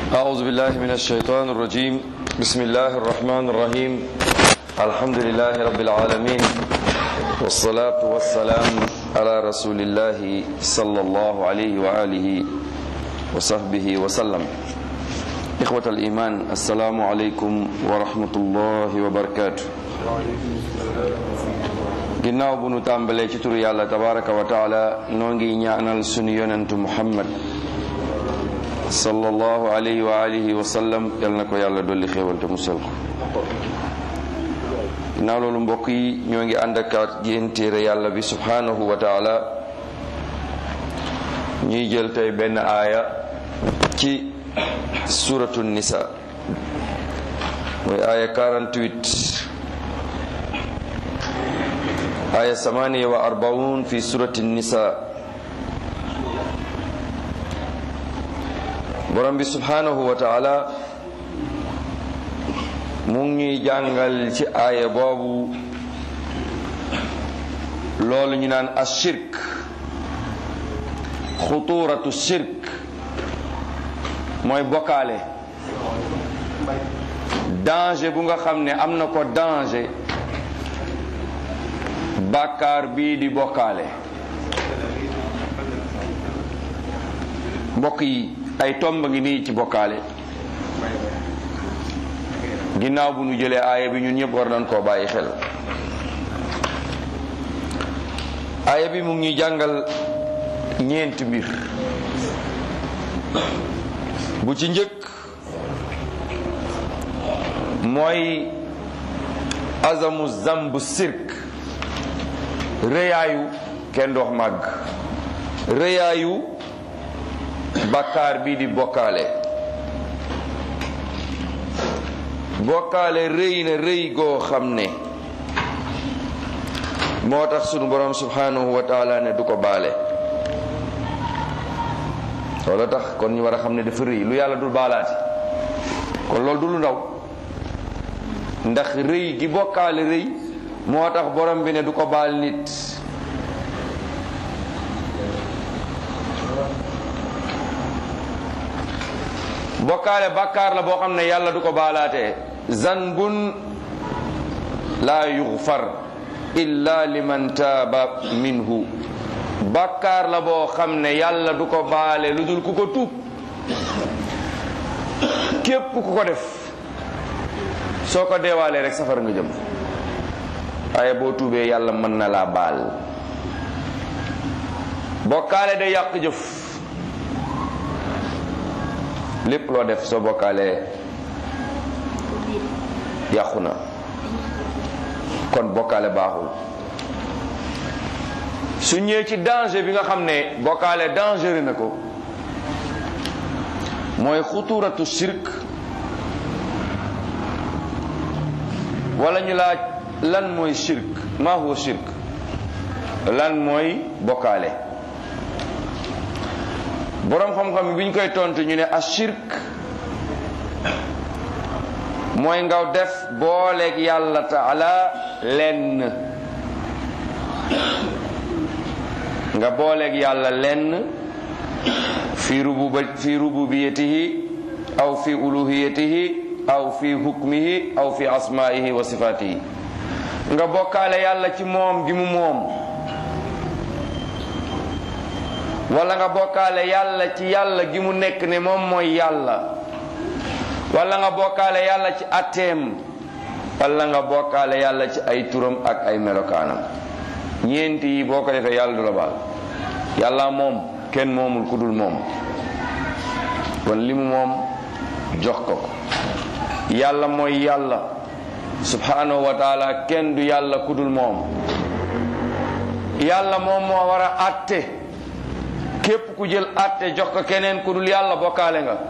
أعوذ بالله من الشيطان الرجيم بسم الله الرحمن الرحيم الحمد لله رب العالمين والصلاة والسلام على رسول الله صلى الله عليه وآله وصحبه وسلم إخوة الإيمان السلام عليكم ورحمة الله وبركاته ginnaaw bu nu tàmbalee ci turu yàlla tabaraka wa taala noo ngi ñaanal sunu yonentu muhammad sallallahu alayhi wa alihi wa sallam yal na ko yàlla dolli xéewal te musal ko ginnaaw loolu mbokk yi ñoo ngi ànd ak yéen téere yàlla bi subhanahu wa taala ñuy jël tey benn aaya ci suratu nisa mooy aaya 48 aya samaniya wa arbaun fi surati nisa borom bi subhanahu wa taala mu ngi ñuy jàngal ci aaya boobu loolu ñu naan ashirk xuturatu shirk mooy bokkaale danger bu nga xam ne am na ko danger bàkkaar bii di bokkaale mbokk yi ay tomb ngi nii ci bokkaale ginnaaw bu nu jëlee aaya bi ñun ñëpp war nañ koo bàyyi xel aaya bi mu ngi jàngal ñeenti mbir bu ci njëkk mooy azamu zambu sirk rëyaayu kenn dox màgg rëyaayu bakkaar bi di bokkaale bokkaale rëy na rëy goo xam ne moo tax sunu borom subhanahu wa taala ne du ko baale loolu tax kon ñu war a xam ne dafa rëy lu yàlla dul baalaati kon loolu du lu ndaw ndax rëy gi bokkaale rëy moo tax borom bi ne du ko baal nit bokkaale bàkkaar la boo xam ne yàlla du ko baalaatee zanbun laa yughfar illa liman taaba minhu bàkkaar la boo xam ne yàlla du ko baale lu dul ku ko tuub képp ku ko def soo ko deewaalee rek safara nga jëm waaye boo tuubee yàlla mën na laa baal bokkaale day yàq jëf lépp loo def soo bokkaalee yàqu na kon bokkaale baaxul su ñëwee ci danger bi nga xam ne bokkaale danger na ko mooy xuturatu shirk wala ñu laaj lan mooy shirk ma huwa shirk lan mooy bokkaale boroom xam-xam bi ñu koy tontu ñu ne a shirk mooy nga def booleeg yàlla taala lenn nga booleeg yàlla lenn fi rububa fi rububiyatihi aw fi uluhiyatihi aw fi hukmihi aw fi asmaihi wa sifatihi nga bokkaale yàlla ci moom gi mu moom wala nga bokkaale yàlla ci yàlla gi mu nekk ne moom mooy yàlla wala nga bokkaale yàlla ci atteem wala nga bokkaale yàlla ci ay turam ak ay melokaanam ñeenti yi boo ko defee yàlla du la baal yàlla moom kenn moomul ku dul moom kon li mu moom jox ko ko yàlla mooy yàlla subhanahu wa taala kenn du yàlla kudul moom yàlla moom moo war a atte képp ku jël atte jox ko keneen kudul yàlla bokkaale nga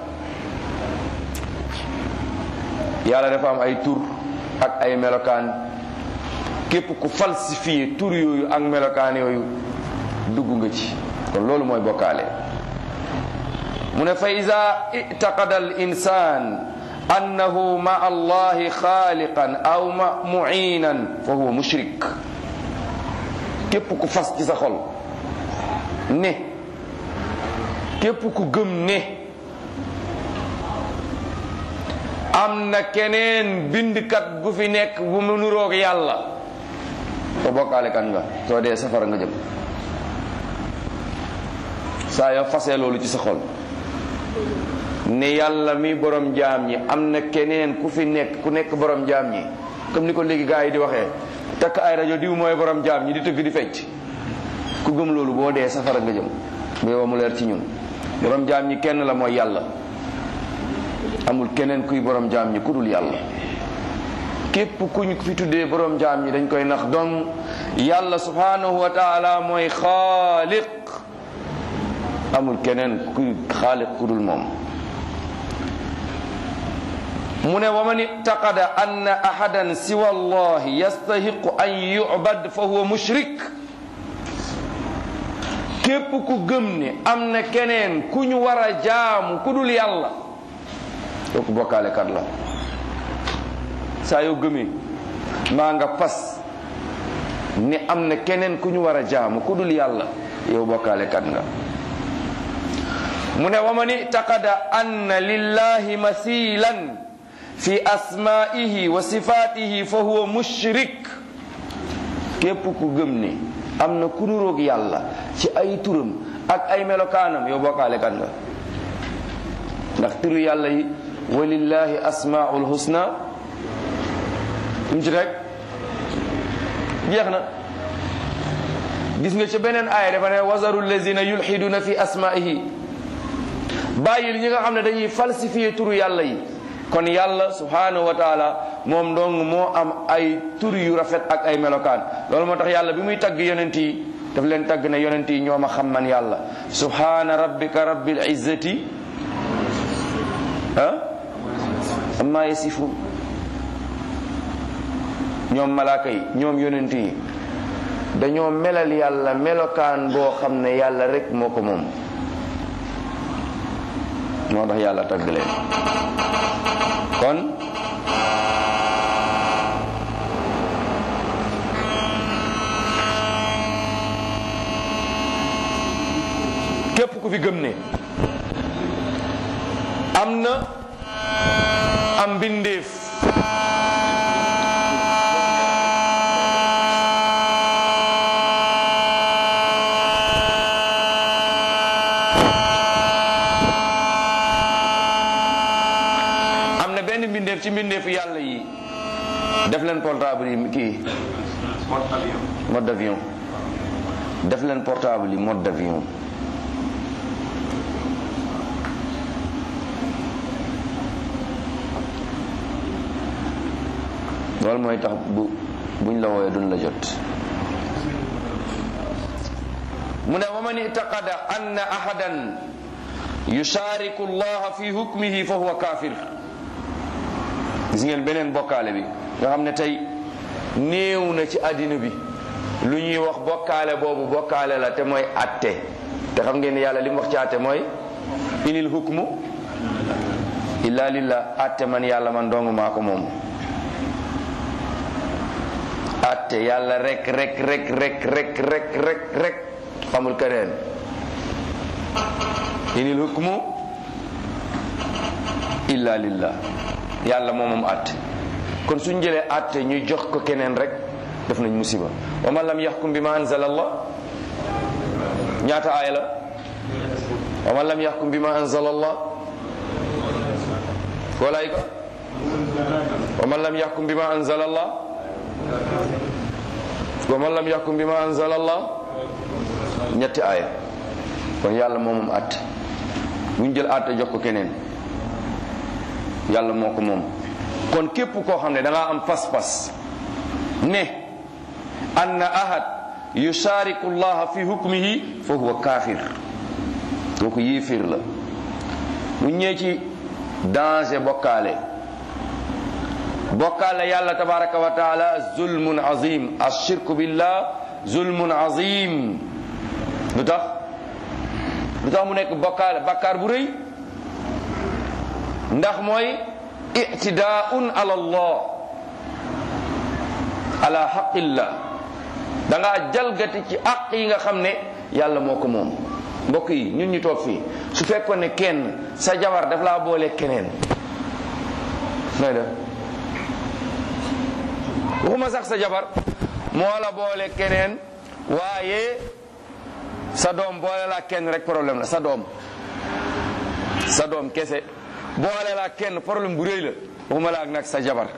yàlla dafa am ay tur ak ay melokaan képp ku falsifié tur yooyu ak melokaan yooyu dugg nga ci kon loolu mooy bokkaale mu ne fa iza itaqada al insan annahu ma allahi xaaliqan aw ma muinan fa huwa mushrik képp ku fas ci sa xol ne képp ku gëm ne am na keneen bindkat gu fi nekk bu mu nuroog yàlla ko bokkaale kan nga soo dee safara nga jëm saa yoo fasee loolu ci sa xol ne yàlla mi borom jaam ñi am na keneen ku fi nekk ku nekk borom jaam ñi comme ni ko léegi gars yi di waxee takk ay rajo diw mooy borom jaam ñi di tëgg di fecc ku gëm loolu boo dee safara nga jëm bu yow mu leer ci ñun borom jaam ñi kenn la mooy yàlla amul keneen kuy borom jaam ñi ku dul yàlla képp kuñ fi tuddee borom jaam ñi dañ koy nax donc yàlla subhanahu wa taala mooy xaaliq amul keneen kuy xaaliq ku dul moom mu ne wa man itaqada anna ahadan siwa allahi yastahiqu an yubad fa huwa mushrik képp ku gëm ne am na keneen ku ñu war a jaamu ku dul yàlla kooku bokkaale kat la saa yoo gëmee maa nga fas ne am na keneen ku ñu war a jaamu ku dul yàlla yow bokkaale kat nga mu ne wa man itaqada anna lillahi masilan fi asmaihi wa sifatihi fa huwa mushrik képp ku gëm ne am na ku nuroog yàlla ci ay turam ak ay melokaanam yow bokkaale kan nga ndax turu yàlla yi walillahi asmaul husna um ci rek jeex na gis nga ci beneen aaya dafa ne wazaru lazina yulhiduna fi asmaihi bàyyil ñi nga xam ne dañuy falsifier turu yàlla yi kon yàlla subhanahu wa taala moom dong moo am ay tur yu rafet ak ay melokaan loolu moo tax yàlla bi muy tagg yonent yi daf leen tagg ne yonent yi ñoo ma xam man yàlla subhana rabbika rabbil izzati ah amma yasifun ñoom malaaka yi ñoom yonent yi dañoo melal yàlla melokaan boo xam ne yàlla rek moo ko moom moo tax yàlla tagg leen kon képp ku fi gëm ne am na am mbindeef am na benn mbindeef ci mbindeefu yàlla yi def leen portable yi kii mode d'avion def leen portable yi mode d'avion loolu mooy tax bu buñ la wooyee duñ la jot mu ne wa man itaqada anna ahadan yushariku allaha fi hukmihi fa huwa kafir gis ngeen beneen bokkaale bi nga xam ne tey néew na ci àddina bi lu ñuy wax bokkaale boobu bokkaale la te mooy atte te xam ngeen ne yàlla li mu wax ci atte mooy inil hukmu illa lillah atte man yàlla man dong maa ko moom atte yàlla rek rek rek rek rek rek rek rek xamul keneen inil hukmu illa lillah yàlla moomam atte kon suñ jëlee atte ñu jox ko keneen rek def nañ musiba wa man lam yaxkum bi ma anzala allah ñaata aaya la wa man lam yaxkum bi ma anzala allah walaay ko wa man lam yaxkum bi ma anzala allah wa man lam yaxkum bi ma anzala allah ñetti aaya kon yàlla moomam atte buñ jël atte jox ko keneen yàlla moo ko moom kon képp koo xam ne da ngaa am pas-pas ne anna ahad yushariku llaha fi hukmihi fa huwa kafir kooku yéefir la bu ñëwee ci danger bokkaale bokkaale yàlla tabaraka wa taala zulmun azim ashirku billah zulmun azim lu tax lu tax mu nekk bokkaale bakkaar bu rëy ndax mooy ictidaun ala allah ala xaqillah da ngaa jalgati ci àq yi nga xam ne yàlla moo ko moom mbokk yi ñun ñu toog fii su fekkoon ne kenn sa jabar daf laa boole keneen nooy def waxuma sax sa jabar moo la boole keneen waaye sa doom boole la kenn rek problème la sa doom sa doom kese boole la kenn problème bu rëy la waxuma la ak nag sa jabar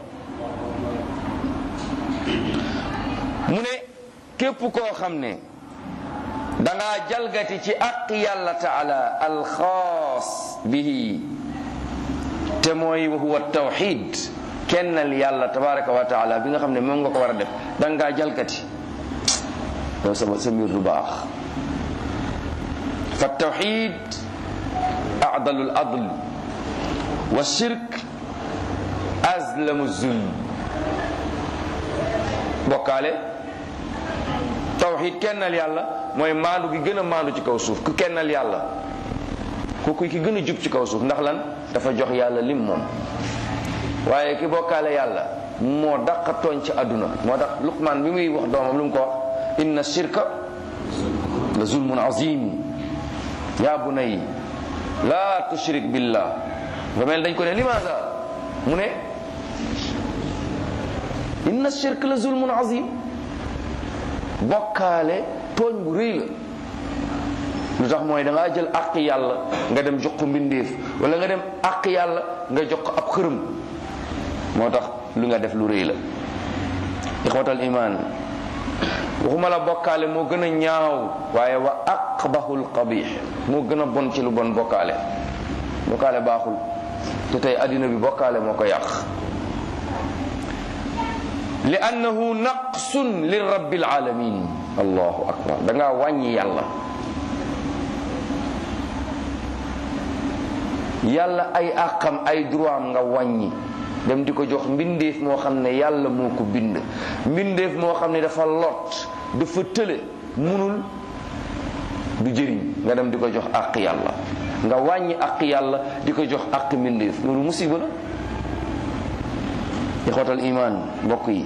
mu ne képp koo xam ne dangaa jalgati ci aq yàlla taala alxaas bihi te mooy wa huwa tawxid kennal yàlla tabaraka wa taala bi nga xam ne moom nga ko war a def dangaa jalgati yow sa sa mbir du baax fa tawxid acdalu l adl wa shirk azlamu zulm bokkaale tawxid kennal yàlla mooy maandu gi gën a maandu ci kaw suuf ku kennal yàlla ku ki gën a jub ci kaw suuf ndax lan dafa jox yàlla lim moom waaye ki bokkaale yàlla moo daqa tooñ ci àdduna moo tax luqmaan bi muy wax doomam lu mu ko wax inna shirka la zulmun azim yaa bunay laa tushrik billah ba mel dañ ko ne limaada mu ne inna shirk la zulmun azim bokkaale tooñ bu rëy la lu tax mooy da ngaa jël àq yàlla nga dem jox ko mbindeef wala nga dem àq yàlla nga jox ko ab xërëm moo tax lu nga def lu rëy la ixwatal iman waxuma la bokkaale moo gën a ñaaw waaye wa aqbahul qabih moo gën a bon ci lu bon bokkaale bokkaale baaxul te tey addina bi bokkaale moo ko yàq li annahu naqsun li rabbil alamin allahu akbar da ngaa wàññi yàlla yàlla ay àqam ay droit am nga wàññi dem di ko jox mbindeef moo xam ne yàlla moo ko bind mbindeef moo xam ne dafa lot dafa tële munul du jëriñ nga dem di ko jox àq yàlla nga wàññi àq yàlla di ko jox àq mbindeef loolu musiba la ixwatal iman mbokk yi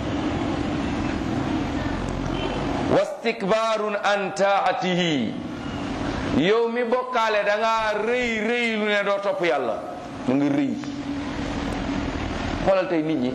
wastikbaarun an taatihi yow mi bokkaale da ngaa rëy rëy lu ne doo topp yàlla da nga rëy xoolal tey nit ñi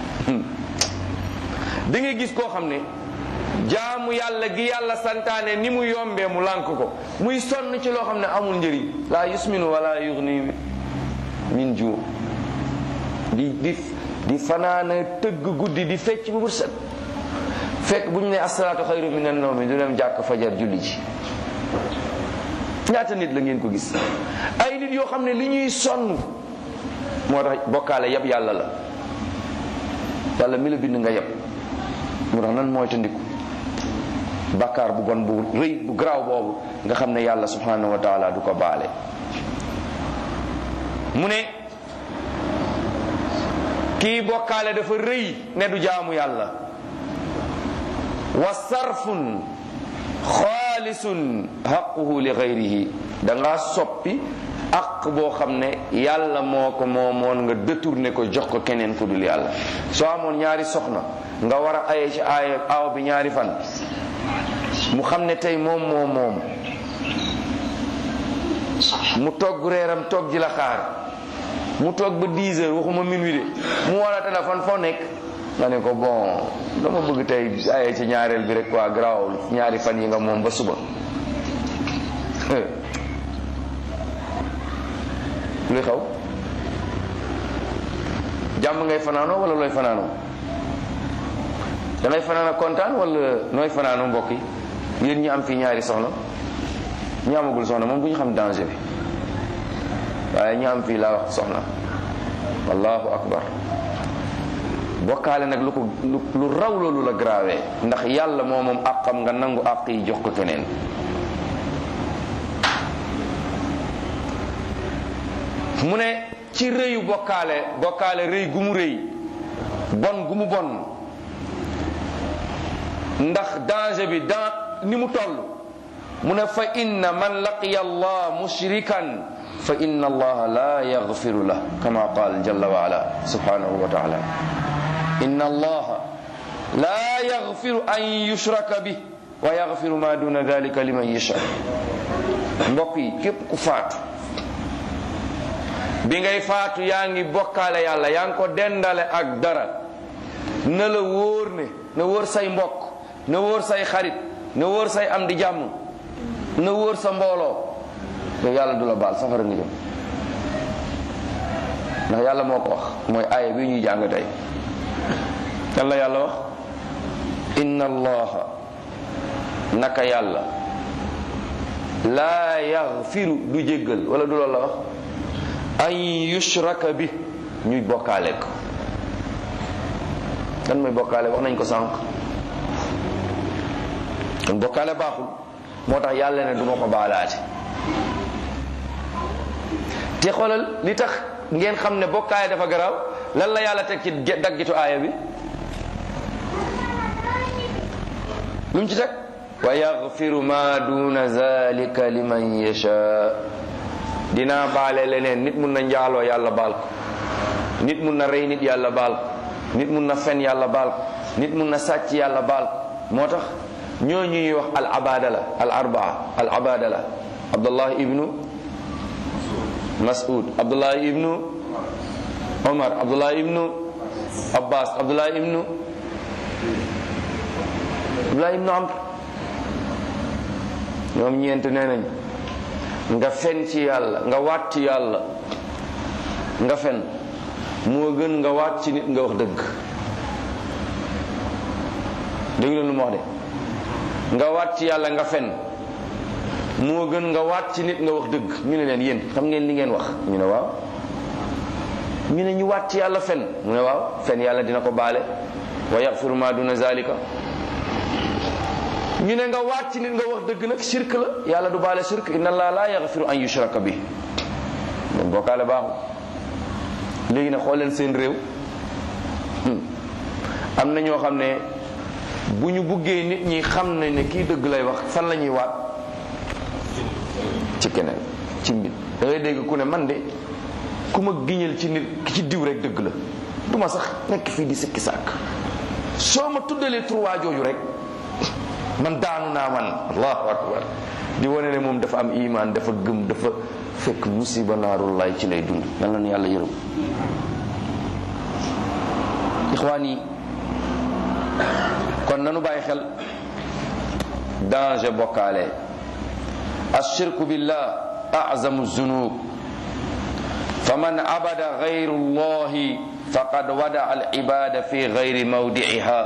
da ngay gis koo xam ne jaamu yàlla gi yàlla santaane ni mu yombee mu lànk ko muy sonn ci loo xam ne amul njëriñ laa yusminu wala yughni min ju di di di fanaana tëgg guddi di fecc bu bët set fekk bu ñu ne asalaatu xayru min an nawmi du dem jàkk fajar julli ci ñaata nit la ngeen ko gis ay nit yoo xam ne li ñuy sonn moo tax bokkaale yab yàlla la yàlla mi la bind nga yab moo tax nan mooy tandiku bàkkaar bu bon bu rëy bu garaaw boobu nga xam ne yàlla subhanahu wa taala du ko baale mu ne kii bokkaale dafa rëy ne du jaamu yàlla wa sarfun xaalisun xaquhu li gayrihi da ngaa soppi aq boo xam ne yàlla moo ko moomoon nga détourné ko jox ko keneen ku dul yàlla soo amoon ñaari soxna nga war a aye ci aaya aaw bi ñaari fan mu xam ne tey moom moom moom mu togg reeram togg ji la xaar mu toog ba 10 heures waxuma minuit de mu wala téléphone foo nekk nga ne ko bon dama bëgg tey aye ci ñaareel bi rek quoi garaawul ñaari fan yi nga moom ba suba luy xaw jàmm ngay fanaanoo wala looy fanaanoo da ngay fanaana kontaan wala nooy fanaanoo mbokk yi yéen ñi am fii ñaari soxna ñi amagul soxna moom bu ñu xam danger bi waaye ñi am fii laa wax soxna allahu akbar bokkaale nag lu ko lu raw loolu la grave ndax yàlla moo moom àqam nga nangu àq yi jox ko keneen mu ne ci rëyu bokkaale bokkaale rëy gu mu rëy bon gu mu bon ndax danger bi dans ni mu toll mu ne fa inna man laqiya allah mushrikan fa inna allaha la yaghfiru lah kama qaal jalla wa ala subhanahu wa taala inna allaha la yaghfiru an yushraka bih wa yaghfiru ma duna dhalika liman yasha mbokk yi képp ku faatu bi ngay faatu yaa ngi bokkaale yàlla yaa ngi ko dendale ak dara na la wóor ne na wóor say mbokk na wóor say xarit na wóor say am di jàmm na wóor sa mbooloo yow yàlla du la baal safara nga jëm ndax yàlla moo ko wax mooy aaya bi ñuy jàng tey lan la yàlla wax inna allaha naka yàlla laa yaxfiru du jéggal wala du loolu la wax an yushraka bi ñuy bokkaale ko lan mooy bokkaale wax nañ ko sànq kon bokkaale baaxul moo tax yàlla ne du ma ko baalaate te xoolal li tax ngeen xam ne bokkaale dafa garaaw lan la yàlla teg ci daggitu aaya bi lu mu ci teg wa yaxfiru ma duna zalika liman yasha dinaa baale leneen nit mun na njaaloo yàlla baal ko nit mun na rey nit yàlla baal ko nit mun na fen yàlla baal ko nit mun na sàcc yàlla baal ko moo tax ñoo ñuy wax al abadala al arbaa al abadala abdullah ibnu mas'ud abdullah ibnu omar abdullah ibnu abbas abdullah ibnu abdullah ibnu amr ñoom ñeent nee nañ nga fen ci yàlla nga waat ci yàlla nga fen moo gën nga waat ci nit nga wax dëgg dégg leen lu ma wax de nga waat ci yàlla nga fen moo gën nga waat ci nit nga wax dëgg ñu ne leen yéen xam ngeen li ngeen wax ñu ne waaw ñu ne ñu waat ci yàlla fen mu ne waaw fen yàlla dina ko baale wa yaxfiru ma duna zalika ñu ne nga waat ci nit nga wax dëgg nag shirk la yàlla du baale shirk inna allah la yaxfiru an yushraka bi kon bokkaale baaxul léegi nag xool leen seen réew am na ñoo xam ne bu ñu buggee nit ñi xam ne ne kii dëgg lay wax fan la ñuy waat ci keneen ci mbir da ngay dégg ku ne man de ku ma giñal ci nit ki ci diw rek dëgg la du ma sax nekk fii di sikki sàkk soo ma tuddalee trois jooju rek man daanu naa man allahu akbar di wane ne moom dafa am iman dafa gëm dafa fekk musiba naarullaay ci lay dund nan la nu yàlla yërëm ixwaan yi kon nanu bàyyi xel danger bokkaale ashirku billah azamu zunub faman abada gayru llahi faqad wada al ibada fi gayri mawdiiha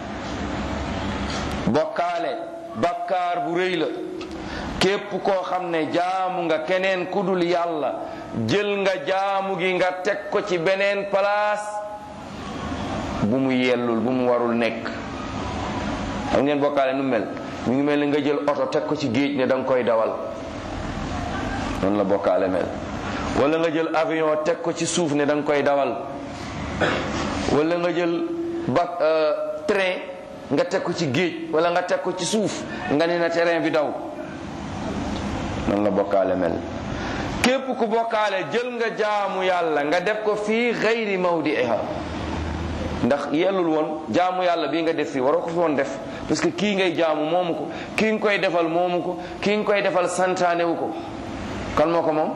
bokkaale bakkaar bu rëy la képp koo xam ne jaamu nga keneen ku dul yàlla jël nga jaamu gi nga teg ko ci beneen place bu mu yellul bu mu warul nekk xam ngeen bokkaale nu mel mu ngi mel ni nga jël oto teg ko ci géej ne da nga koy dawal noonu la bokkaale mel wala nga jël avion teg ko ci suuf ne da nga koy dawal wala nga jël ba train nga teg ko ci géej wala nga teg ko ci suuf nga ne na terrain bi daw noonu la bokkaale mel képp ku bokkaale jël nga jaamu yàlla nga def ko fii xayri mawdiiha ndax yellul woon jaamu yàlla bii nga def fii waroo ko fi woon def parce que kii ngay jaamu moomu ko kii nga koy defal moomu ko kii nga koy defal santaanewu ko kan moo ko moom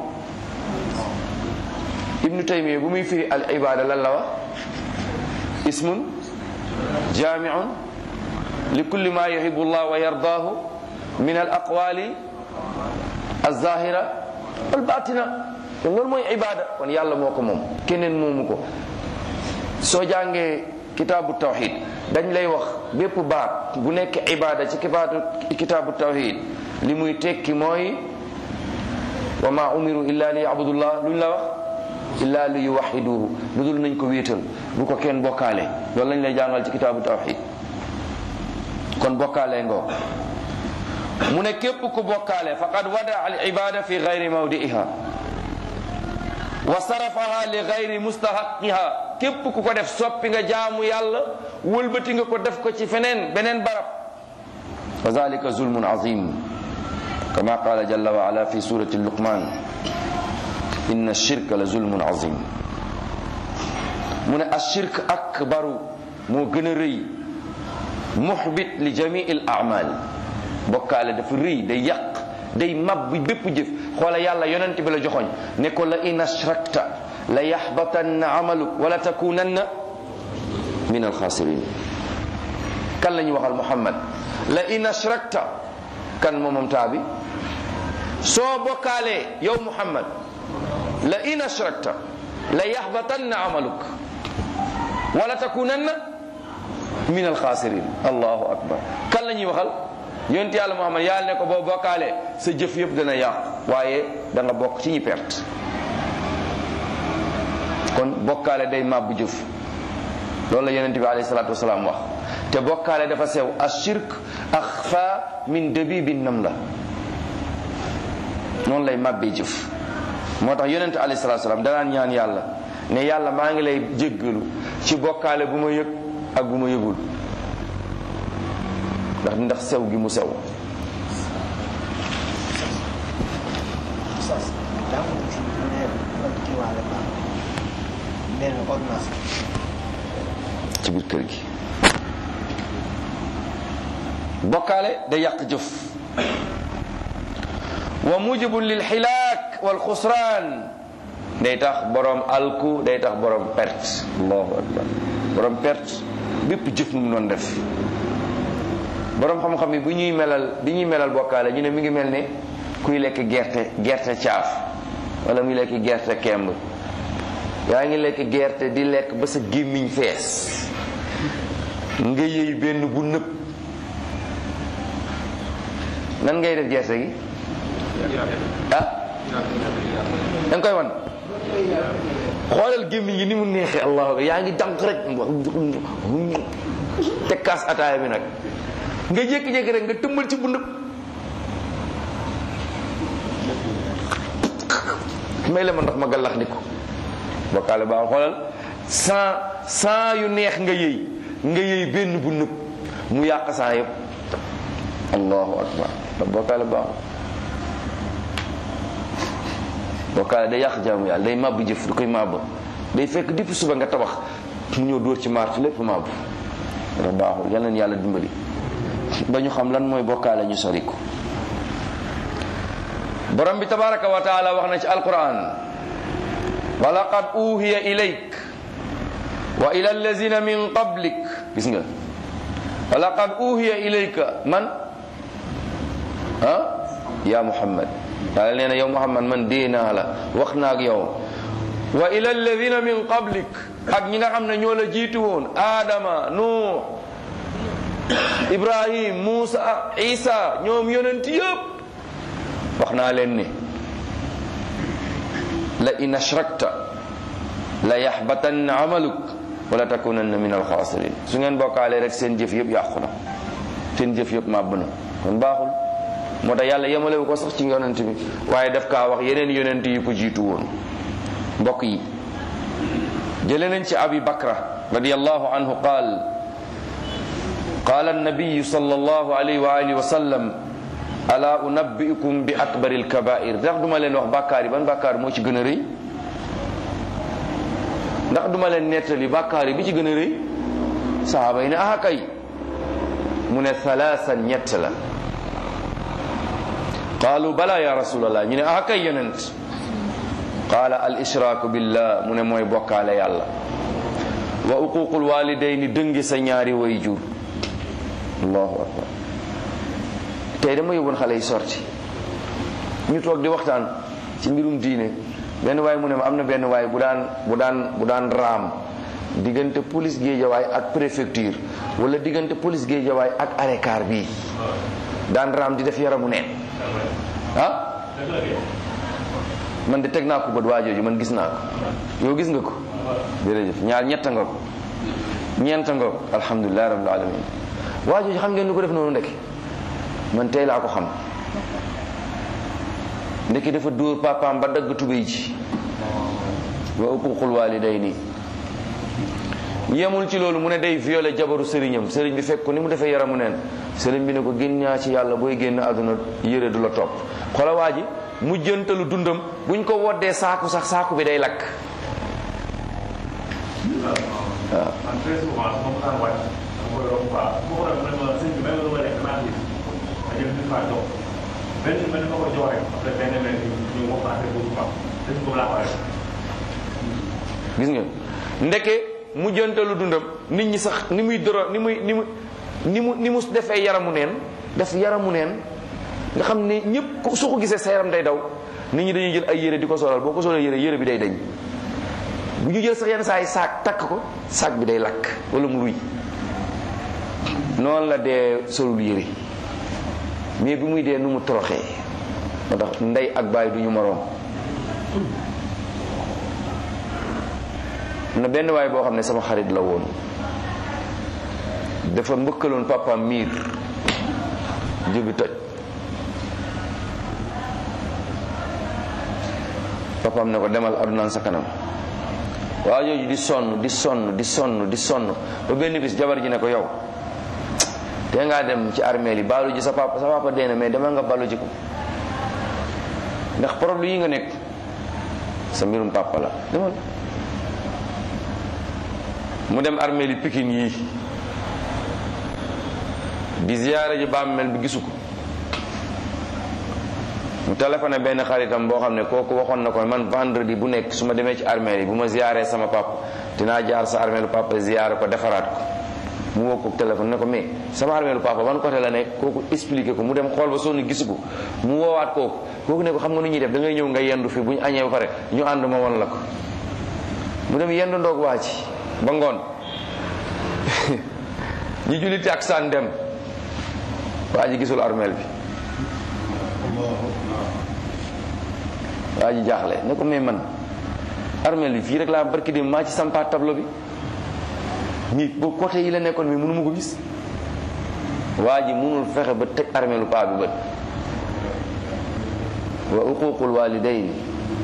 ibnu taymiya bu muy firi al ibada lan la wax ismun jaamiun li kulli ma yuhibu llah wa yardaahu min al aqwali alzahira wal batina kon loolu mooy ibada kon yàlla moo ko moom keneen moomu ko soo jàngee kitaabu tawxid dañ lay wax bépp baat bu nekk ibada ci kibaatu kitaabu tawxid li muy tekki mooy wa ma umiru illa li yabudullah luñ la wax illa li yuwaxiduhu lu dul nañ ko wéetal bu ko kenn bokkaale loolu lañ lay jàngal ci kitaabu tawxid kon bokkaale ngoo mu ne képp ku bokkaale faqad wada al ibada fi gayri mawdiiha wa sarafaha li gayri mustahaqiha képp ku ko def soppi nga jaamu yàlla wëlbati nga ko def ko ci feneen beneen barab wa zalika zulmun azim kama qala jalla wa ala fi surati luqman inna shirka la zulmun azim mu ne ashirk akbaru moo gën a rëy muxbit li jamii al amal bokkaale dafa rëy day yàq day mab bi bépp jëf xoola yàlla yonent bi la joxoñ ne ko la in ashrakta la yaxbatanna amaluk wala takunanna min alxaasirin kan la ñuy waxal muhammad la in ashrakta kan moomam taa bi soo bokkaalee yow muhammad la in ashrakta la yaxbatanna amaluk wala takunanna min alxaasirin allahu akbar kan la ñuy waxal yonent yàlla muhammad yàlla ne ko boo bokkaalee sa jëf yëpp dana yàqu waaye da nga bokk ci ñi perte kon bokkaale day màbbu jëf loolu la yonent bi alayhi salaatu wasalaam wax te bokkaale dafa sew ashirk axfa min dabibi nam la noonu lay màbbee jëf moo tax yonent alayhi salaatu wasalaam danaan ñaan yàlla ne yàlla maa ngi lay jéggalu ci bokkaale bu ma yëg ak bu ma yëgul ndax ndax sew gi mu sew ci biir kër gi bokkaale day yàq jëf wa mujibun lil xilaak wal xusraan day tax borom alku day tax borom perte allahu akbar borom perte bépp jëf mu mu doon def borom xam-xam yi bu ñuy melal bi ñuy melal bokkaale ñu ne mi ngi mel ne kuy lekk gerte gerte caaf wala muy lekk gerte kemb yaa ngi lekk gerte di lekk ba sa gémmiñ fees nga yëy benn bu nëb nan ngay def gerte gi ah da nga koy wan xoolal gémmiñ gi ni mu neexee allahu akbar yaa ngi dànk rek te kaas ataaya bi nag nga jékki-jékki rek nga tëmbal ci bu nëb may la ma ndox ma gallax ndiko bokkaale baax xoolal sans sans yu neex nga yëy nga yëy benn bu nëb mu yàq saa yëpp allahu akbar bokkaale baaxul bokkaale day yàq jaamu yàlla day màbb jëf du koy màbb day fekk depuis suba nga tabax mu ñëw dóor ci martu lépp màbb dafa baaxul yal na yàlla dimbali ba ñu xam lan mooy bokkaale ñu sori ko borom bi tabaraka wa taala wax na ci alquran wa laqad uhiya ilayk wa ila allazina min qablik gis nga wa laqad uhiya ilayka man ah ya muhammad yàlla nee na yow muhammad man dee naa la wax naa ak yow wa ila alladina min qablik ak ñi nga xam ne ñoo la jiitu woon aadama nuux ibrahim muusa isa ñoom yonent yëpp wax naa leen ni la in ashrakta la yaxbatanna amaluk wala takunanna min alxaasirin su ngeen bokkaalee rek seen jëf yëpp yàqu na seen jëf yëpp màbb na kon baaxul moo tax yàlla yemalewu ko sax ci yonent bi waaye daf kaa wax yeneen yonent yi ko jiitu woon mbokk yi jële nañ ci abi bakra radiallahu anhu qaal qaal annabiyu sal allahu alayhi wa alihi wa sallam ala unabbiukum bi akbari alkabair ndax duma leen wax bàkkaar yi ban bàkkaar moo ci gën a rëy ndax duma leen nettali bàkkaar yi bi ci gën a rëy sahaaba yi ne aha kay mu ne thalaasan ñett la qaalu bala ya rasulallah ñu ne ah kay yonent qaala al ishraaku billah mu ne mooy bokkaale yàlla wa uququl walidayni dëngi sa ñaari way jur allahu akbar tey dama yóbboon xale yi sorti ñu toog di waxtaan ci mbirum diine benn waay mu ne ma am na benn waay bu daan bu daan bu daan raam diggante police géejawaay ak préfecture wala diggante police géejawaay ak arekaar bii daan raam di def yaramu neen ah man de teg naa ko bët waa jooju man gis naa ko yow gis nga ko jërëjëf ñaar ñetta nga ko ñeenta nga ko alhamdulilah rabbil alamin waa jooju xam ngeen lu ko def noonu ndekki man tey laa ko xam ndekki dafa dóor papaam ba dagg tubéy ji wa uququl walidayni yemul ci loolu mu ne day violé jabaru sëriñam sëriñ bi fekk ko ni mu defee yaramu neen sëriñ bi ne ko génn ñaa ci yàlla booy génn àdduna yére du la topp xola waa ji mu jëntalu dundam buñ ko woddee saaku sax saaku bi day lakk waaw man très souvent su ma mosaan wàcc dama koy romb quoi su ma ko romb nag ma sëñ bi may ma lu ma lekk naa gis ma jël une fois toog benn benn ma ko jox rek après benn benn ñu wax affaire boobu quoi dañ ko laa ko rek gis nga ndeke mujjantalu dundam nit ñi sax ni muy doro ni muy ni mu ni mu ni mu defee yaramu neen def yaramu neen nga xam ne ñëpp ku su ko gisee sa yaram day daw nit ñi dañuy jël ay yére di ko solal boo ko solal yére yére bi day dañ bu ñu jël sax yenn saa yi saak takk ko saak bi day lakk wala mu ruy noonu la dee solul yére mais bi muy dee nu mu toroxee moo tax ndey ak baay du ñu moroom na benn waay boo xam ne sama xarit la woon dafa mbëkkaloon papaam miir jóbi toj papaam ne ko demal adunaan sa kanam waa jooju di sonn di sonn di sonn di sonn ba benn bis jabar ji ne ko yow te ngaa dem ci armeel yi baalu ji sa papa sa papa dee na mais demal nga baalu ji ko ndax problème yi nga nekk sa mbirum papa la demal mu dem armeel yi pikin yii di ziyaara ji bàmmeel bi gisu ko mu téléphoné benn xaritam boo xam ne kooku waxoon na ko man vendredi bu nekk su ma demee ci armeel yi bu ma ziyaaree sama papa dinaa jaar sa armeelu papa ziyaare ko defaraat ko mu woo ko téléphone ne ko mais sama armeelu papa ban côté la nekk kooku expliqué ko mu dem xool ba sonn gisu ko mu woowaat kooku kooku ne ko xam nga nu ñuy def da ngay ñëw nga yendu fi bu ñu añee ba pare ñu ànd ma won la ko mu dem yendu ndoog waa ci ba ngoon ñu julli taksaan dem waa ji gisul armeel bi waa ji jaaxle ne ko mais man armeel bi fii rek laa barki dem maa ci sampaat tableau bi ñi boo côté yi la nekkoon mais mënu ma ko gis waa ji mënul fexe ba teg armeelu paa bi bët wa uququl walidayn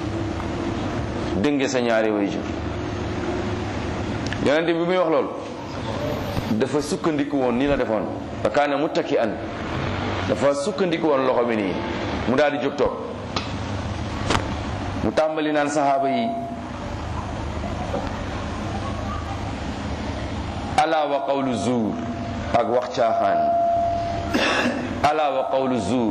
dënge sa ñaari waajur yonente bi muy wax loolu dafa sukkandiku woon nii la defoon fa kaana muttaki an dafa sukkandiku woon loxo bi nii mu daal di jóg toog mu tàmbali naan saxaaba yi ala wa qawlu zuur ak wax caaxaan ala wa qawlu zuur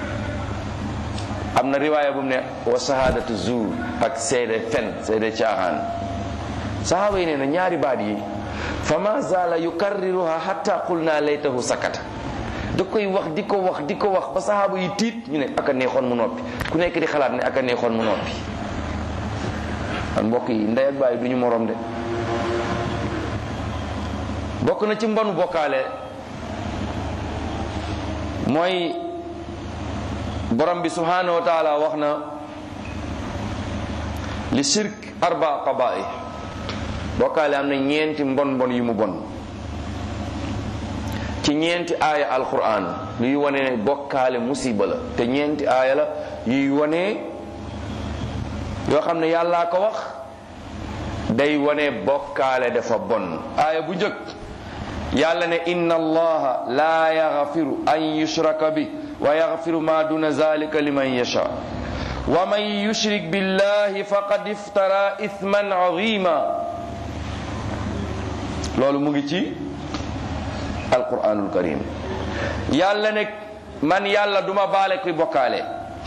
am na riwaaya bu mu ne wa sahaadatu zuur ak seede fen seede caaxaan saxaaba yi nee na ñaari baat yi fa ma zaala yukarriruha hatta qulna laytahu sakata da koy wax di ko wax di ko wax ba saxaaba yi tiit ñu ne aka neexoon mu noppi ku nekk di xalaat ne aka neexoon mu noppi an mbokk yi ndey ak baay du ñu morom de bokk na ci mbonu bokkaale mooy borom bi subhanahu wa taala wax na li shirk arba qaba'i bokkaale am na ñeenti mbon mbon yu mu bon ci ñeenti aaya alquran luy wane ne bokkaale musiba la te ñeenti aaya la yuy wane yoo xam ne yàllaa ko wax day wane bokkaale dafa bon aaya bu njëkk yàlla ne inna allaha la yaghfiru an yushraka bi wa yaghfiru ma duna zalika liman yasha wa man yushrik billahi faqad iftara ithman azima loolu mu ngi ci alquranul karim yàlla ne man yàlla duma baale kuy bokkaale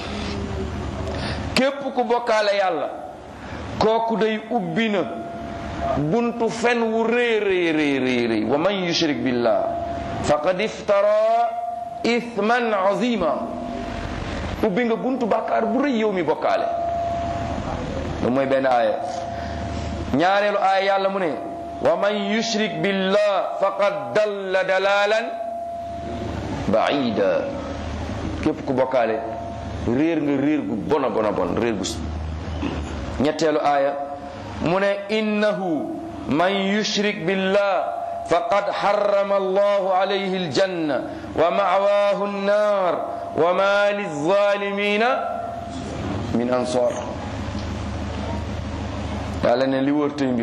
képp ku bokkaale yàlla kooku day ubbi na buntu fen wu rëy rëy rëy rëy rëy wa man yushrik billah faqad iftara ithman azima ubbi nga buntu bàkkaar bu rëy yow mi bokkaale lu mooy benn aaya ñaareelu aaya yàlla mu ne wa man yushrik billah faqad dalla dalalan baida képp ku bokkaale réer nga réer gu bona bona bon réer gu ñetteelu aaya mu ne innahu man yushrik billah faqad harrama allahu alayhi aljanna wa ma'wahu an-nar wa ma lizalimina min ansar yàlla ne li wër tey mbir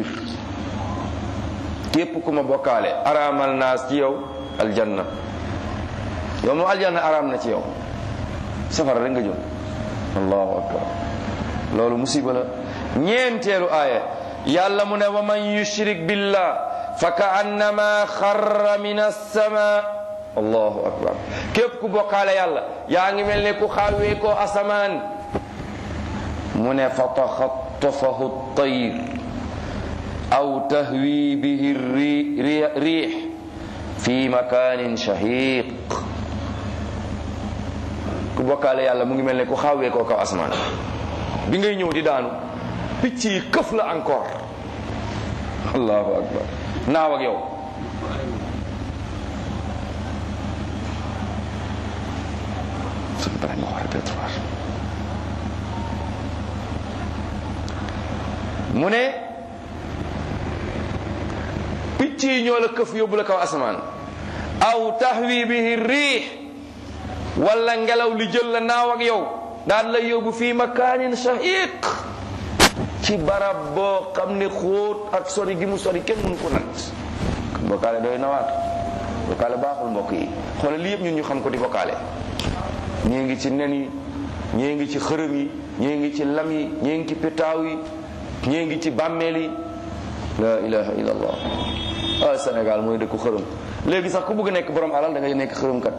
képp ku ma bokkaale araamal naas ci yow aljanna yow moom aljanna araam na ci yow safara rek nga jëm allahu akbar loolu musiba la ñeenteelu aaya yàlla mu ne wa man yushrik billah fa kaannama xarra min alsama allahu akbar képp ku bokkaale yàlla yaa ngi mel ne ku xawee ko asamaan mu ne fa taxattafahu tayr aw tahwi bihi riix fi makanin shahiq ku bokkaale yàlla mu ngi mel ne ku xawee ko kaw asamaan bi ngay ñëw di daanu picc yi këf la encore allahu akbar naaw ak yow mu ne picc yi ñoo la këf yóbbu la kaw asamaan aw tahwi bihi riix wala ngelaw li jël la naaw ak yow daan la yóbbu fii makaanin shahiq ci barab boo xam ne xóot ak sori gi mu sori kenn mënu ko nat bokkaale doy nawaat bokkaale baaxul mbokk yi xoolal lii yëpp ñun ñu xam ko di bokkaale ñii ngi ci nen yi ñii ngi ci xërëm yi ñii ngi ci lam yi ñii ngi ci pétaaw yi ñii ngi ci bàmmeel yi la ilaha illa allah ah Sénégal mooy dëkku xërëm léegi sax ku bëgg nekk borom alal da ngay nekk xërëmkat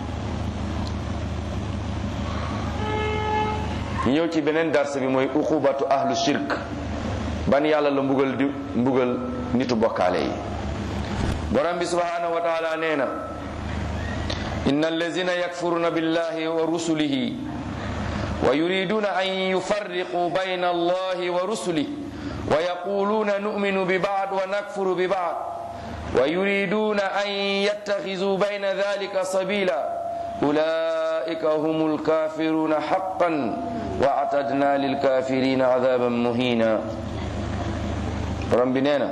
ñu ñëw ci beneen darse bi mooy uqubatu ahlu shirk ban yàlla la mbugal di mbugal nitu bokkaale yi borom bi subhanahu wa taala nee na inna allazina yakfuruna billahi wa rusulihi wa yuriduna an yufarriqu bayna allahi wa rusulihi wa yaquluna nu'minu bi ba'd wa nakfuru bi ba'd wa yuriduna an yattakhidhu bayna dhalika sabila ulaika humul kafiruna haqqan wa atadna lil kafirina adaban muhina borom bi nee na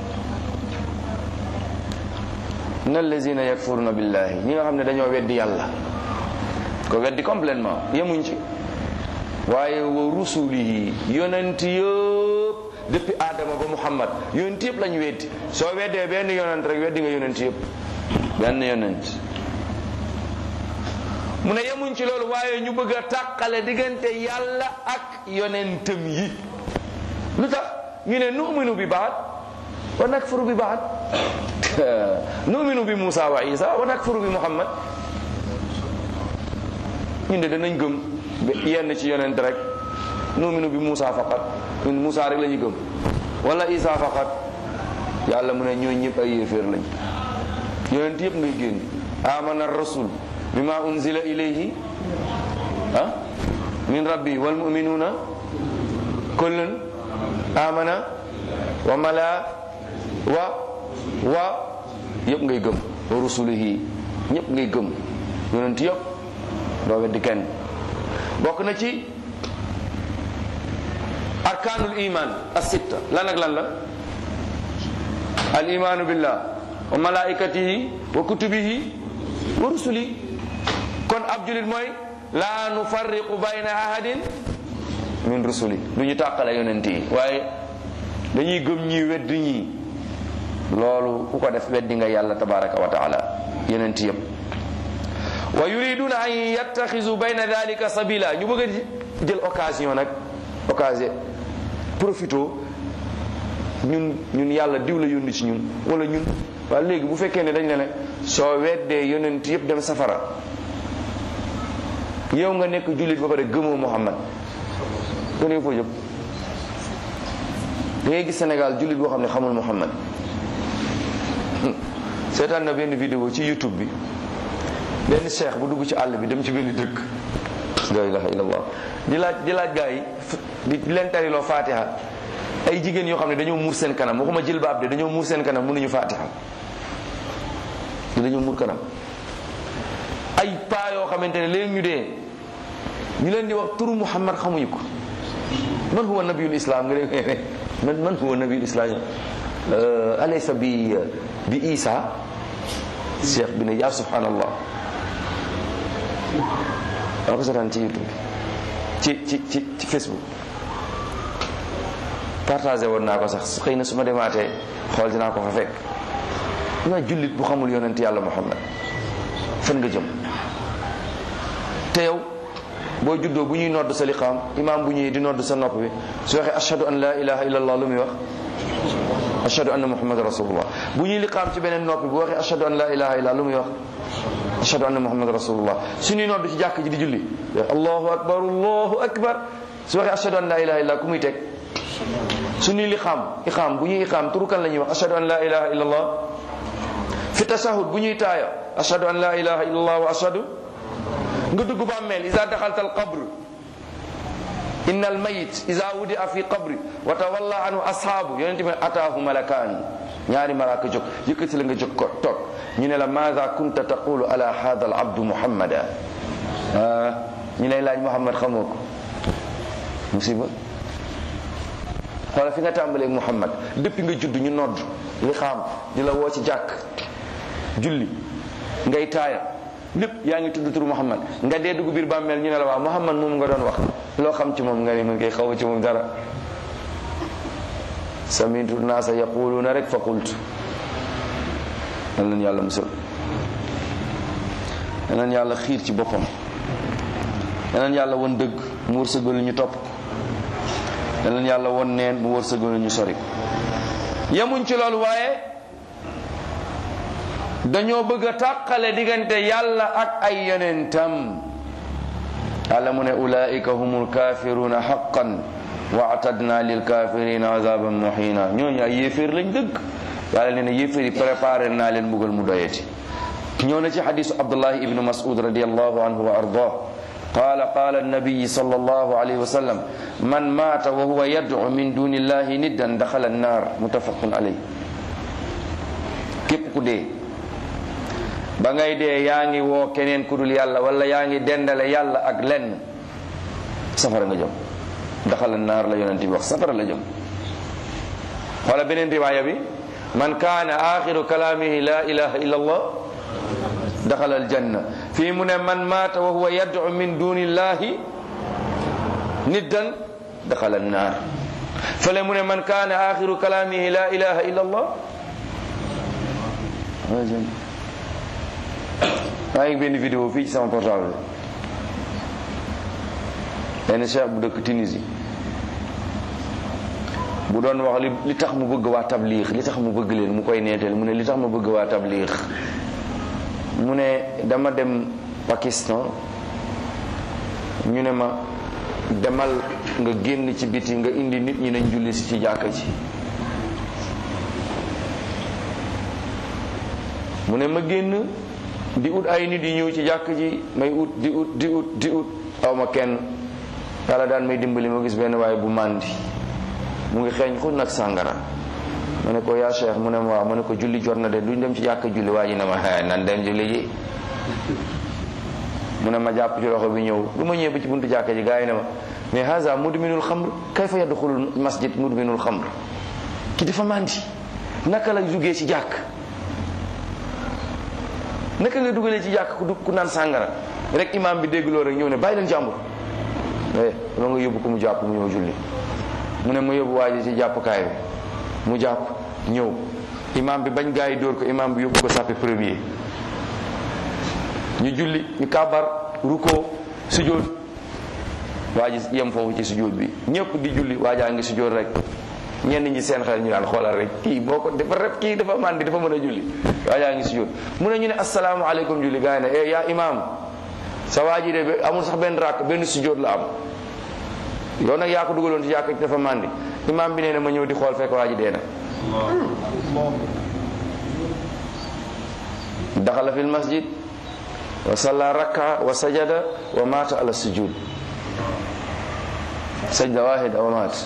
inna allazina yakfuruna billahi ñi nga xam ne dañoo weddi yàlla ko weddi complètement yemuñ ci waaye wa rusulihi yonent yëpp depuis Adama ba Muhammad yonent yëpp lañu weddi soo weddee benn yonent rek weddi nga yonent yëpp benn yonent mu ne yemuñ ci loolu waaye ñu bëgg a tàqale diggante yàlla ak yonentam yi lu tax ñu ne nu'minu bi baat wa nakfuru bi baat nu'minu bi Musa wa Isa wa nakfuru bi Muhammad ñun de danañ gëm yenn ci yonent rek nu'minu bi Musa faqat ñun Musa rek la ñu gëm wala Isa faqat yàlla mu ne ñooñ ñëpp ay yéeféer lañ yonent yëpp ngay génn amana rasul bima unzila ilayhi ah min rabbi wal mu'minuna kullun amana wa mala wa wa yëpp ngay gëm wa rusulihi ñëpp ngay gëm yonent yëpp doo weddi kenn bokk na ci arkaanul iman as-sitta lan ak lan la al imanu billah wa malaikatihi wa kutubihi wa rusuli kon ab julit mooy laa nufarriqu bayna ahadin min rusuli du ñu tàqale yonent yi waaye dañuy gëm ñi weddi ñi loolu ku ko def weddi nga yàlla tabaraka wa taala yonent yëpp wa yuriduna an yattaxisu bayna dalika sabila ñu bëgg a jël occasion nag occasion profito ñun ñun yàlla diw la yónni ci ñun wala ñun waaye léegi bu fekkee ne dañ ne ne soo weddee yonent yëpp dem safara yow nga nekk jullit ba pare gëmoo Muhammad kon yow foo jëm da ngay gis Sénégal jullit boo xam ne xamul Muhammad seetaan na benn vidéo ci YouTube bi benn cheikh bu dugg ci àll bi dem ci benn dëkk la ilaha illallah di laaj di laaj gaa yi di leen tariloo fatiha ay jigéen yoo xam ne dañoo muur seen kanam waxuma jilbaab de dañoo muur seen kanam mënuñu fatiha dañoo muur kanam ay paa yoo xamante ne léegi ñu dee ñu leen di wax turu Muhammad xamuñu ko man huwa nabiyul islam nga dégg man man huwa nabiyul islam alaysa bi bi Isa cheikh bi ne yaa subhanallah dama ko seetaan ci YouTube ci ci ci ci Facebook partagé woon naa ko sax xëy na su ma demaatee xool dinaa ko fa fekk nga jullit bu xamul yonent yàlla Muhammad fan nga jëm te yow boo juddoo bu ñuy nodd sa liqaam imaam bu ñuy di nodd sa nopp bi su waxee ashhadu an la ilaha illallah lu muy wax ashhadu anna muhammad rasulullah bu ñuy liqaam ci beneen noppi bu waxee ashhadu an la ilaha illa lu muy wax ashhadu anna muhammad rasulullah suñuy nodd ci jàkk ji di julli allahu akbar allahu akbar su waxee ashhadu an la ilaha illa ku muy teg suñuy liqaam iqaam bu ñuy iqaam turu kan la ñuy wax ashhadu an la ilaha illa allah fi tashahud bu ñuy taaya ashhadu an la ilaha illa allah wa ashhadu nga dugg bàmmeel iza daxalta al qabr inna al mayit iza wudia fi qabri wa tawalla anhu ashaabu yonente bi ataahu malakaan ñaari malaaka jóg yëkkati la nga jóg ko toog ñu ne la maada kunta taqulu ala hada al abdu muhammada ah ñu lay laaj muhammad xamoo ko musiba xoola fi nga tàmbaleeg muhammad depuis nga judd ñu nodd li xaam di la woo ci jàkk julli ngay taaya lépp yaa ngi tudd turu muhammad nga dee dugg biir bàmmeel ñu ne la waaw muhammad moom nga doon wax loo xam ci moom nga ne mun koy xaw ci moom dara samitu naasa yaquluuna rek fa qultu nan leen yàlla musal nan leen yàlla xiir ci boppam nan leen yàlla won dëgg mu wërsëgal ñu topp nan leen yàlla won neen mu wërsëgal ñu sori yemuñ ci loolu waaye dañoo bëgg a tàqale diggante yàlla ak ay yonentam yàlla mu ne ulaika humul kafiruna haqqan wa atadna lil kafirina azaban muhina ñooñu ay yéeféer lañ dëgg yàlla nee na yéeféer yi préparé naa leen mbugal mu doyeti ñëw na ci xadisu abdullahi ibnu mas'ud radiallahu anhu wa ardah قال قال النبي صلى الله عليه وسلم من مات وهو يدعو من دون الله ندا دخل النار متفق عليه képp ku dee ba ngay dee yaa ngi woo keneen ku dul yàlla wala yaa ngi dendale yàlla ak lenn safara nga jëm daxala naar la yonent bi wax safara la jëm wala beneen riwaaya bi man kaana axiru kalaamihi la ilaha illa allah daxala aljanna fii mu ne man maata wa huwa yad'u min duni llahi niddan daxala annaar fële mu ne man kaana axiru kalaamihi la ilaha illa allah maa ngi benn vidéo fii ci sama portable benn cheikh bu dëkk Tunisie bu doon wax li li tax mu bëgg waa tabliix li tax mu bëgg leen mu koy neeteel mu ne li tax mu bëgg waa tabliix mu ne dama dem Pakistan ñu ne ma demal nga génn ci biti nga indi nit ñi nañ julli si ci jàkka ji mu ne ma génn di ut ay nit yi ñëw ci jàkk ji may ut di ut di ut di ut aw ma kenn yàlla daan may dimbali ma gis benn waaye bu màndi mu ngi xeeñ xul nag sàngara ma ne ko yaa cheikh mu ne ma waaw ma ne ko julli jot na de duñ dem ci jàkk julli waa ji ne ma xee nan dem julli ji mu ne ma jàpp ci loxo bi ñëw lu ma ñëwee ba ci buntu jàkk ji gars yi ne ma mais haza mudminul xamr kayfa yadxulul masjid mudminul xamr ki dafa màndi naka la duggee ci jàkk naka nga dugalee ci jàkk ku du ku naan sàngara rek imam bi dégg loolu rek ñëw ne bàyyi leen jàmbur eh dama nga yóbbu ko mu jàpp mu ñëw julli mu ne ma yóbbu waa ji ci jàppukaay bi mu jàpp ñëw imam bi bañ gaa yi dóor ko imam bi yóbbu ko sàppe premier ñu julli ñu kàbbar ruko sujjóot waa ji yem foofu ci sujjóot bi ñëpp di julli waa jaa ngi sujjóot rek ñenn ñi seen xel ñu daan xoolal rek kii boo ko dafa rep kii dafa màndi dafa mën a julli waa jaa ngi sujjóot mu ne ñu ne asalaamaaleykum julli gaa yi ne eh yaa imam sa waa ji de amul sax benn rakk benn sujjóot la am yow nag yaa ko dugaloon ci jàkk dafa màndi imam bi nee na ma ñëw di xool fekk waa ji dee na daxala fi lmasjid wa salla rakka wa sajada wa mata ala sujud sajda wahida wa maat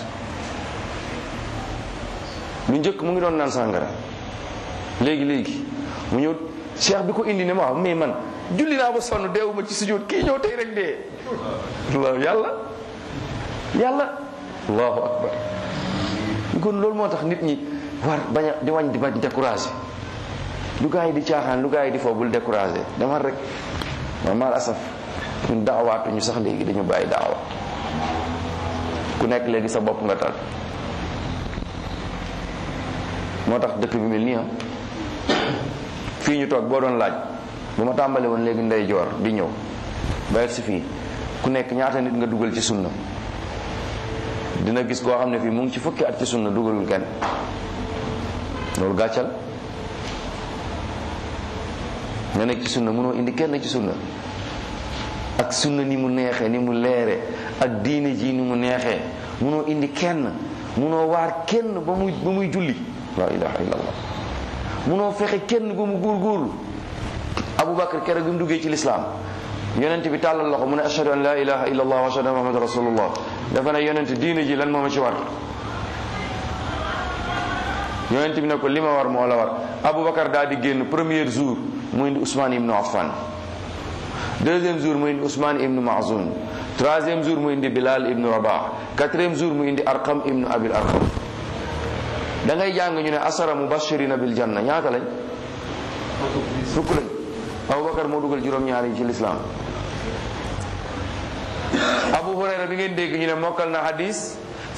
lu njëkk mu ngi doon naan sàngara léegi léegi mu ñëw cheikh bi ko indi ne ma waaw mais man julli naa ba sonn deewuma ci sujud kii ñëw tey rek dee allahu yàlla yàlla allahu akbar kon loolu moo tax nit ñi war bañ a di wañ di bañ découragé lu gaa yi di caaxaan lu gaa yi di foo bul découragé demal rek ma mal asaf ñun daawaatuñu sax léegi dañu bàyyi daawa ku nekk léegi sa bopp nga tal moo tax dëkk bi mel nii ah fii ñu toog boo doon laaj bu ma tàmbale woon léegi ndey joor di ñëw ba si fii ku nekk ñaata nit nga dugal ci sunna dina gis koo xam ne fii mu ngi ci fukki at ci sunna dugalul kenn loolu gàccal nga nekk ci sunna mënoo indi kenn ci sunna ak sunna ni mu neexee ni mu leere ak diine ji ni mu neexee mënoo indi kenn mënoo waar kenn ba muy ba muy julli la ilaha illallah mënoo fexe kenn ba mu góorgóorlu aboubacar keroog bi mu duggee ci lislaam yonent bi tàllal loxo mu ne ashhadu an la ilaha illallah wa ashhadu anna muhammad rasulullah dafa ne yonent diine ji lan moo ma ci war yonent bi ne ko li ma war moo la war aboubacar daal di génn premier jour mu indi ousmane ibnu affan deuxième jour mu indi ousmane ibnu mazoun troisième jour mu indi bilal ibnu rabah quatrième jour mu indi arqam ibnu abil arqam da ngay jàng ñu ne asara mubashirina bil janna ñaata lañ fukk lañ aboubacar moo dugal juróom-ñaar yi ci lislaam abu hurayra bi ngeen dégg ñu ne mokkal na hadis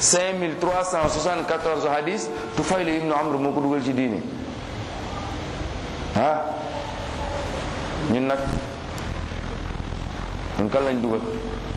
5374 hadis tufaylu ibnu amr moo ko dugal ci diine ah ñun nag ñun kan lañ dugal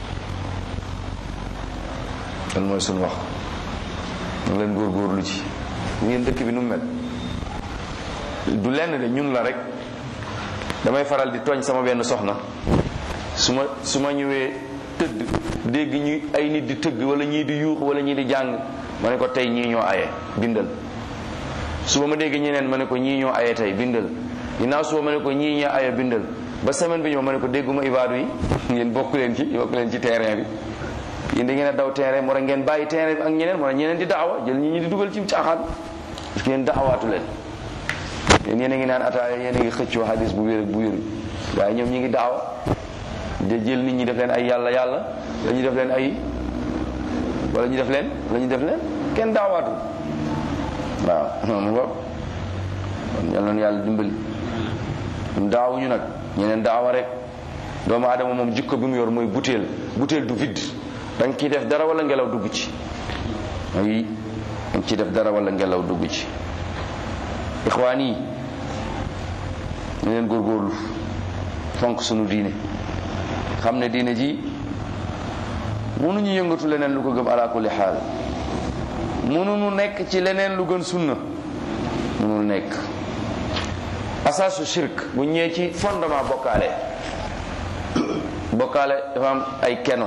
kan mooy suñu wax ñu leen góorgóorlu ci ngeen dëkk bi nu mel du lenn de ñun la rek damay faral di tooñ sama benn soxna su ma su ma ñëwee tëdd dégg ñu ay nit di tëgg wala ñii di yuux wala ñii di jàng ma ne ko tey ñii ñoo aye bindal suba ma dégg ñeneen ma ne ko ñii ñoo aye tey bindal ginnaaw suba ma ne ko ñii ñoo aye bindal ba semaine bi ñëw ma ne ko dégguma ibaadu yi ngeen bokk leen ci bokk leen ci terrain bi yéen da ngeen a daw terrain moo tax ngeen bàyyi terrain bi ak ñeneen moo tax ñeneen di daawa jël ñi ñi di dugal ci caaxaan parce que yéen daawaatu leen yéen yéen a ngi naan ataaya yéen a ngi xëccoo hadis bu wér bu wér waaye ñoom ñi ngi daawa de jël nit ñi def leen ay yàlla yàlla wala ñu def leen ay wala ñu def leen wala ñu def leen kenn daawaatu waaw non mu ngoog kon yal na yàlla dimbali ñun daawuñu nag ñeneen daawa rek doomu aadama moom jikko bi mu yor mooy butéel butéel du vide da nga ciy def dara wala ngelaw dugg ci ay da nga ciy def dara wala ngelaw dugg ci ixwaan yi ñu leen góorgóorlu fonk sunu diine xam ne diine ji mënuñu yëngatu leneen lu ko gëm ala kulli xaal mënuñu nekk ci leneen lu gën sunna mënul nekk asaasu shirk bu ñëwee ci fondement bokkaale bokkaale dafa am ay keno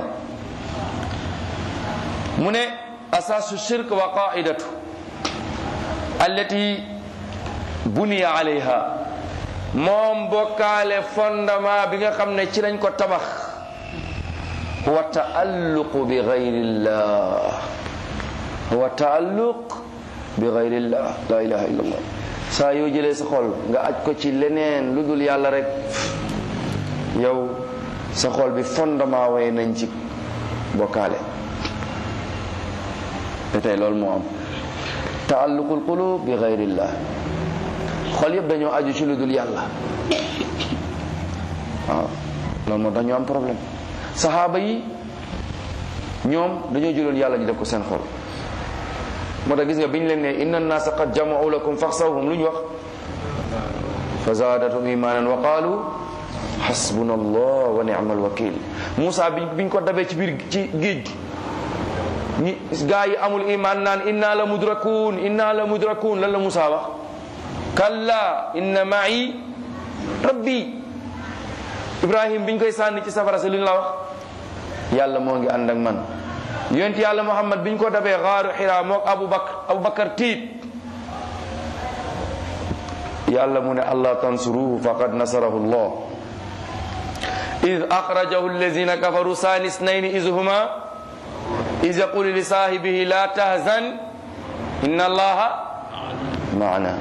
mu ne asaasu shirk wa qaidatu allati buniya alayha moom bokkaale fondement bi nga xam ne ci lañ ko tabax huwa taalluqu bi gayrillah huwa taalluq bi gayrillah la ilaha illallah saa yoo jëlee sa xol nga aj ko ci leneen lu dul yàlla rek yow sa xol bi fondement way nañ ci bokkaale te tey loolu moo am taalluqul qulub bi gayrillah xol yëpp dañoo aju ci lu dul yàlla waaw loolu moo tax ñu am problème saxaaba yi ñoom dañoo jëloon yàlla ñu def ko seen xol moo tax gis nga bi ñu leen ne inna annaasa qad jama'u lakum faxsawhum lu ñu wax fa zaadatum imanan wa qaalu xasbuna allah wa ni'mal wakil Moussa bi biñ ko dabee ci biir ci géej ñi gaa yi amul iman naan inna la mudrakun inna la mudrakun lan la Moussa wax kalla inna ma'i rabbi ibrahim biñ koy sànni ci safara si lu ñu la wax yàlla moo ngi ànd ak man yonent yàlla muhammad biñ ko dabee xaaru xiraa mook abu bakar abu bakar tiit yàlla mu ne allah tansuruhu faqad nasarahu allah id axrajahu allazina kafaru sani snayni iz huma iz yaqulu li saahibihi la tahzan inna allaha maana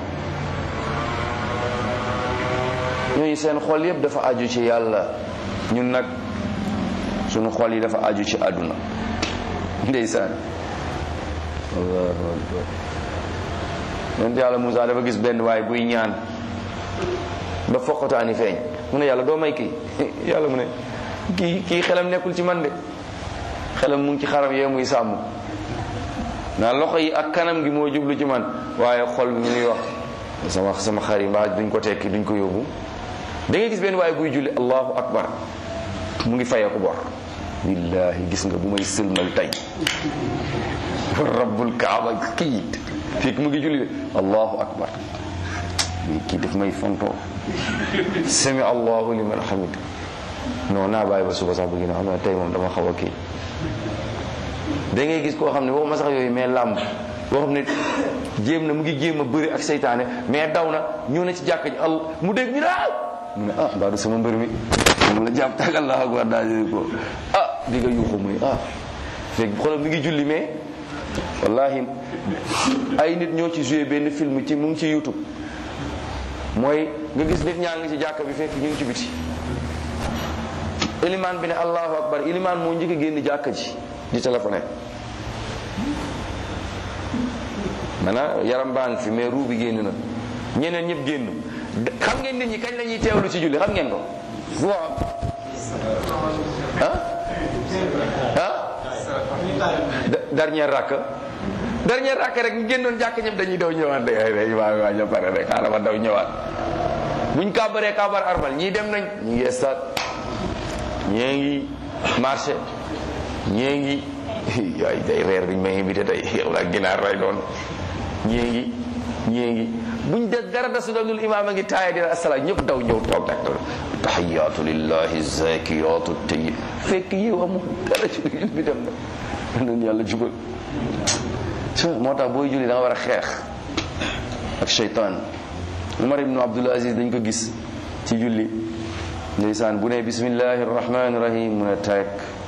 ñooñu seen xol yëpp dafa aju ci yàlla ñun nag sunu xol yi dafa aju ci àdduna ndeysaan allahu akbar yonent yàlla Moussa dafa gis benn waay buy ñaan ba foqataani feeñ mu ne yàlla doo may kii yàlla mu ne kii kii xelam nekkul ci man de xelam mu ngi ci xaram yee muy sàmm naa loxo yi ak kanam gi moo jublu ci man waaye xol bi mu ngi wax sama sama xar yi mbaa duñ ko tekki duñ ko yóbbu da ngay gis benn waaye buy julli allahu akbar mu ngi fayeeku bor billahi gis nga bu may sëlmal tey wa rabbul kaaba kii fekk mu ngi julli de allahu akbar mais kii daf may fontoo sami allahu liman hamid non naa bàyyi ba suba sax bëgg na xam ne tey moom dama xaw a kii da ngay gis koo xam ne waxuma sax yooyu mais làmb boo xam ne jéem na mu ngi jéem a bëri ak seytaane mais daw na ñëw na ci jàkka ji al mu dégg ñu daaw mu ne ah mbaa du sama mbër mi mu la jàpp tag allah akbar daal ko ah di nga yuuxu muy ah fekk xoolal mi ngi julli mais wallahi ay nit ñoo ci joué benn film ci mu ngi ci youtube mooy nga gis nit ñaa ngi ci jàkka bi fekk ñu ngi ci biti ilimaan bi ne allahu akbar ilimaan moo njëkk a génn jàkka ji di téléphoné maanaam yaram baa ngi fi mais ruu bi génn na ñeneen ñëpp génn xam ngeen nit ñi kañ la ñuy teewlu ci julli xam ngeen ko fu am ah ah dernier rakk dernier rakk rek ñu génnoon jàkk ñëpp dañuy daw ñëwaat de ay day waa waa ña pare rek xaaral ma daw ñëwaat buñ kàbbaree kàbbar armal ñii dem nañ ñi ngi stade ñee ngi marché ñee ngi yaay day reer biñ may invité tey yow laa ginaar ray doon ñee ngi ñee ngi buñ de dara dasu dul imaam a ngi taaya dina asalaam ñëpp daw ñëw toog nag tahiyaatu lillahi zakiyaatu tayyib fekk yow amul dara ci julli bi dem na nan yàlla jubal moo tax booy julli da nga war a xeex ak cheytaan Umar ibnu Abdul Aziz dañ ko gis ci julli ndeysaan bu ne bismillahi rahmani rahim mun a teg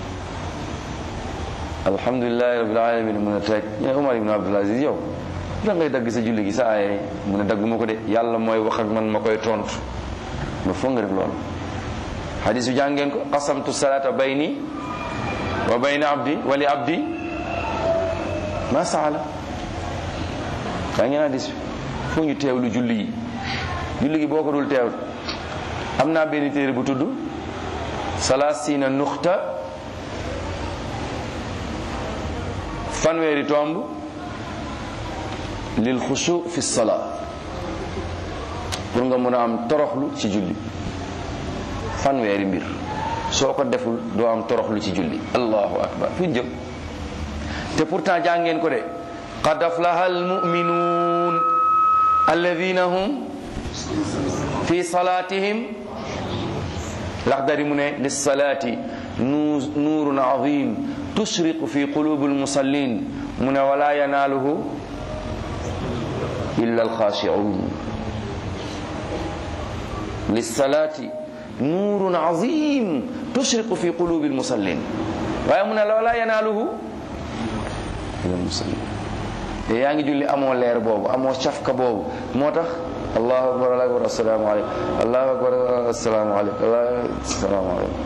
alhamdulilahi rabbil alamin mun a teg ñu ne Umar ibnu Abdul Aziz yow da ngay dagg sa julli gi sa aaye mu ne dagg ma ko de yàlla mooy wax ak man ma koy tontu ba foog nga def loolu hadis bi jàngeen ko qasamtu salata bayni wa bayna abdi wa li abdi ma saala daa ngeen hadis bi foo ñu teewlu julli yi julli gi boo ko dul teewlu am naa benn téere bu tudd salasina nuxta fanweeri tomb lil xusu fi salaa pour nga mën a am toroxlu ci julli fanweeri mbir soo ko deful doo am toroxlu ci julli allahu akbar fu jëm te pourtant jàngeen ko de qad aflaha almuminuun alladina hum fi salatihim laxdari mu ne lissalaati nuurun azim tushriqu fi qulubi almusallin mu ne wala yanaaluhu illa alxaashicuun lissalaati nuurun azim tushriqu fi qulubi almusallin waaye mu ne wala yanaaluhu illa almusallin te yaa ngi julli amoo leer boobu amoo cafka boobu moo tax allahu akbar allahu akbar assalaamu aleykum allahu akbar assalaamu aleykum assalaamu aleykum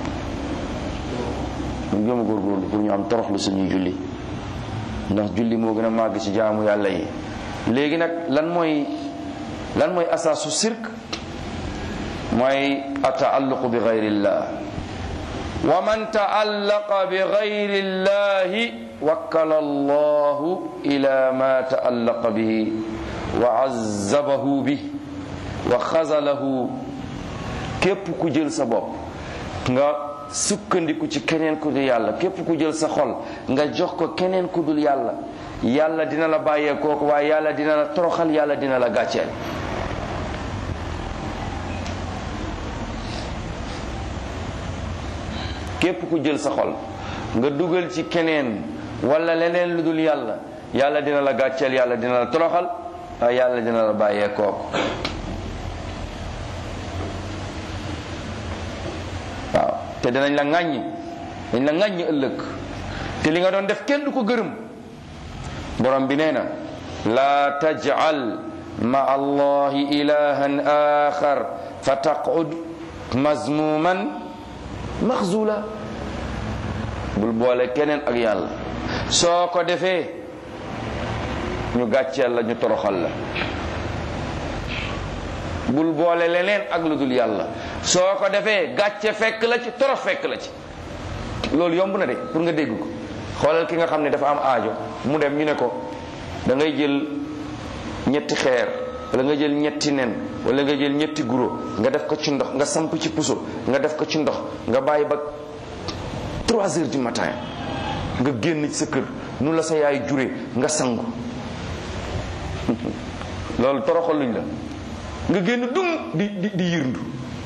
ñu gëm a góorgóorlu pour ñu am toroxlu suñuy julli ndax julli moo gën a màgg ci jaamu yàlla yi léegi nag lan mooy lan mooy asaasu sirk mooy ataalluqu bi gayrillah wa man taallaqa bi gayrillahi wakkala allahu ila ma taallaqa bihi wa azzabahu bi wa xazalahu képp ku jël sa bopp nga sukkandiku ci keneen ku dul yàlla képp ku jël sa xol nga jox ko keneen ku dul yàlla yàlla dina la bàyyee kooku waaye yàlla dina la toroxal yàlla dina la gàcceel képp ku jël sa xol nga dugal ci keneen wala leneen lu dul yàlla yàlla dina la gàcceel yàlla dina la toroxal waaye yàlla dina la bàyyee kooku waaw te dinañ la ŋàññi dañ la ŋàññi ëllëg te li nga doon def kenn du ko gërëm borom bi nee na laa tajcal ma allahi ilahan axar fa taqud mazmuman maxzula bul boole keneen ak yàlla soo ko defee ñu gàcceel la ñu toroxal la bul boole leneen ak lu dul yàlla soo ko defee gàcce fekk la ci torox fekk la ci loolu yomb na de pour nga dégg ko xoolal ki nga xam ne dafa am aajo mu dem ñu ne ko da ngay jël ñetti xeer wala nga jël ñetti nen wala nga jël ñetti guro nga def ko ci ndox nga samp ci puso nga def ko ci ndox nga bàyyi ba trois heures du matin nga génn ci sa kër nu la sa yaay jure nga sangu loolu toroxal luñ la nga génn dung di di di yërndu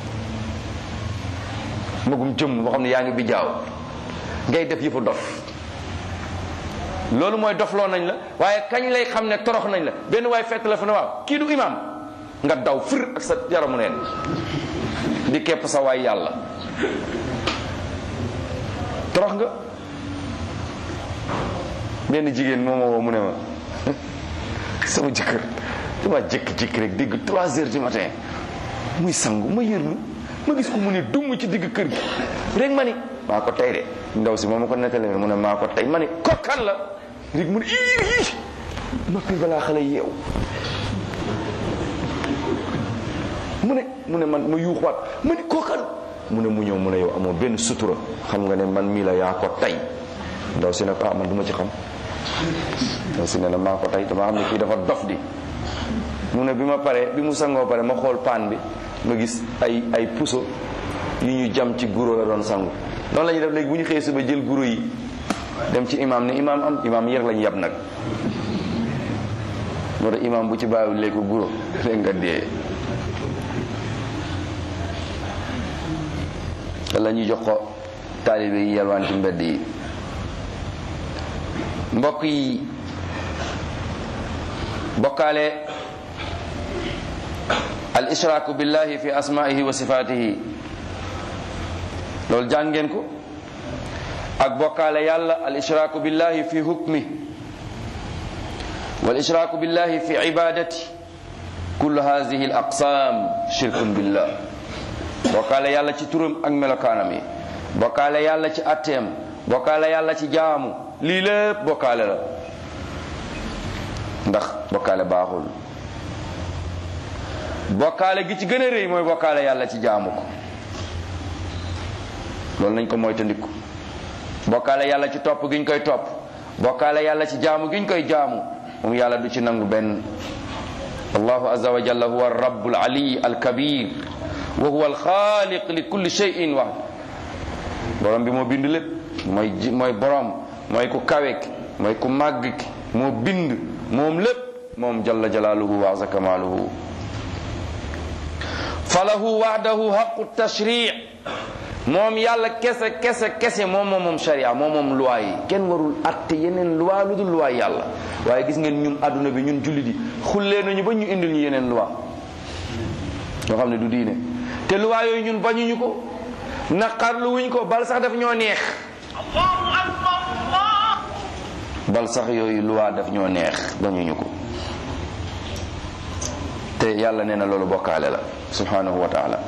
magum jëmm boo xam ne yaa ngi bi jaaw ngay def yëfa dof loolu mooy dofloo nañ la waaye kañ lay xam ne torox nañ la benn waay fekk la fa ne waaw kii du imam nga daw fir ak sa yaramu neen di kepp sa waay yàlla torox nga benn jigéen moo ma woo mu ne ma sama jëkkër dama jékki-jékki rek dégg trois heures du matin muy sangu ma yërnu ma gis ko mu ne dumm ci digg kër gi rek ma ni maa ko tey de ndaw si moom ma ko nettali mu ne maa ko tey ma ni kokkan la rek mu ne ii ii noppi balaa xale yeew mu ne mu ne man ma yuuxuwaat ma ni kokkan mu ne mu ñëw mu ne yow amoo benn sutura xam nga ne man mii la yaa ko tey ndaw si ne ko ah man du ma ci xam ndaw si ne na maa ko tey dama xam ne kii dafa dof di mu ne bi ma paree bi mu sangoo pare ma xool paan bi ma gis ay ay puso yu ñu jam ci guro la doon sangu noonu la ñuy def léegi bu ñu xëyee suba jël guro yi dem ci imam ne imam am imam yër lañu yab nag moo tax imam bu ci bàyyiwul léegi ko guro rek nga dee wala ñu jox ko taalibe yi yalwaan ci mbedd yi mbokk yi bokkaale al ishraaku billahi fi asmaihi wa sifatihi loolu jàngeen ko ak bokkaale yàlla al ishraaku billahi fi hukmi wal ishraaku billahi fi ibadati kullu hadihi al aqsam shirkun billah bokkaale yàlla ci turam ak melokaanam yi bokkaale yàlla ci atteem bokkaale yàlla ci jaamu lii lépp bokkaale la ndax bokkaale baaxul bokkaale gi ci gën a rëy mooy bokkaale yàlla ci jaamu ko loolu nañ ko moytandiku bokkaale yàlla ci topp gi ñu koy topp bokkaale yàlla ci jaamu gi ñu koy jaamu moom yàlla du ci nangu benn allahu azza wa jalla huwa rabbul ali al kabir wa huwa al xaaliq li kulli shay'in wax borom bi moo bind lépp mooy ji mooy borom mooy ku kawe ki mooy ku màgg ki moo bind moom lépp moom jalla jalaaluhu wa azza kamaaluhu falahu wahdahu haqu tashri' moom yàlla kese kese kese moom moom moom sharia moom moom loi yi kenn warul atte yeneen loi lu dul loi yàlla waaye gis ngeen ñun adduna bi ñun jullit yi xullee nañu ba ñu indil ñu yeneen loi yoo xam ne du diine te loi yooyu ñun bañuñu ko naqarlu wuñ ko bal sax daf ñoo neex bal sax yooyu loi daf ñoo neex bañuñu ko te yàlla nee na loolu bokkaale la subhanahu wa taala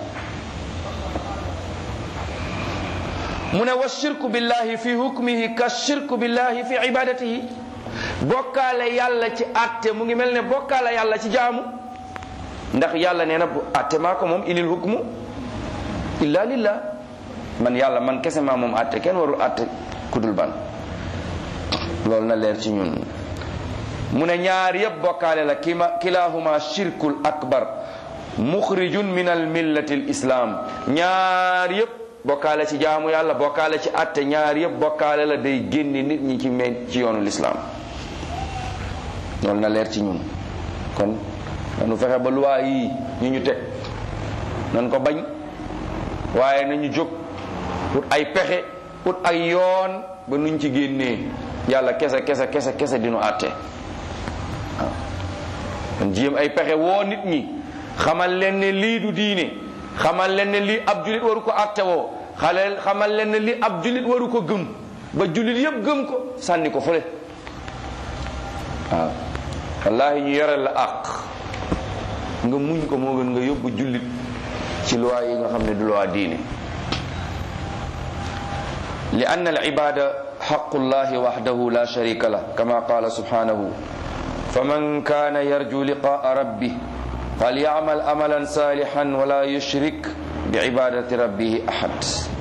mu ne wa shirku billahi fi hukmihi ka shirku billahi fi ibadatihi bokkaale yàlla ci atte mu ngi mel ne bokkaale yàlla ci jaamu ndax yàlla nee na bu atte maa ko moom inil hukmu illa lillah man yàlla man kese maa moom atte kenn warul atte kudul ban loolu na leer ci ñun mu ne ñaar yëpp bokkaale la kima kilahuma shirkul akbar muxrijun min al millati al islam ñaar yëpp bokkaale ci jaamu yàlla bokkaale ci atte ñaar yëpp bokkaale la day génni nit ñi ci me ci yoonu lislaam loolu na leer ci ñun kon nanu fexe ba luwaa yi ñu ñu teg nan ko bañ waaye nañu jóg ut ay pexe ut ay yoon ba nuñ ci génnee yàlla kese kese kese kese dinu àtte waaw kon jéem ay pexe woo nit ñi xamal leen ne lii du diine xamal leen ne lii ab julit waru ko àtte woo xale xamal leen ne lii ab julit waru ko gëm ba julit yëpp gëm ko sànni ko fële waaw wallahi ñu yoreel la àq nga muñ ko moo gën nga yóbbu jullit ci loi yi nga xam ne du loi diine li anna al ibada xaqu llahi waxdahu la sharika lah kama qala subhanahu faman kana yarju liqaa rabbi falyacmal amalan salihan wala yushrik bi ibadati rabbihi ahad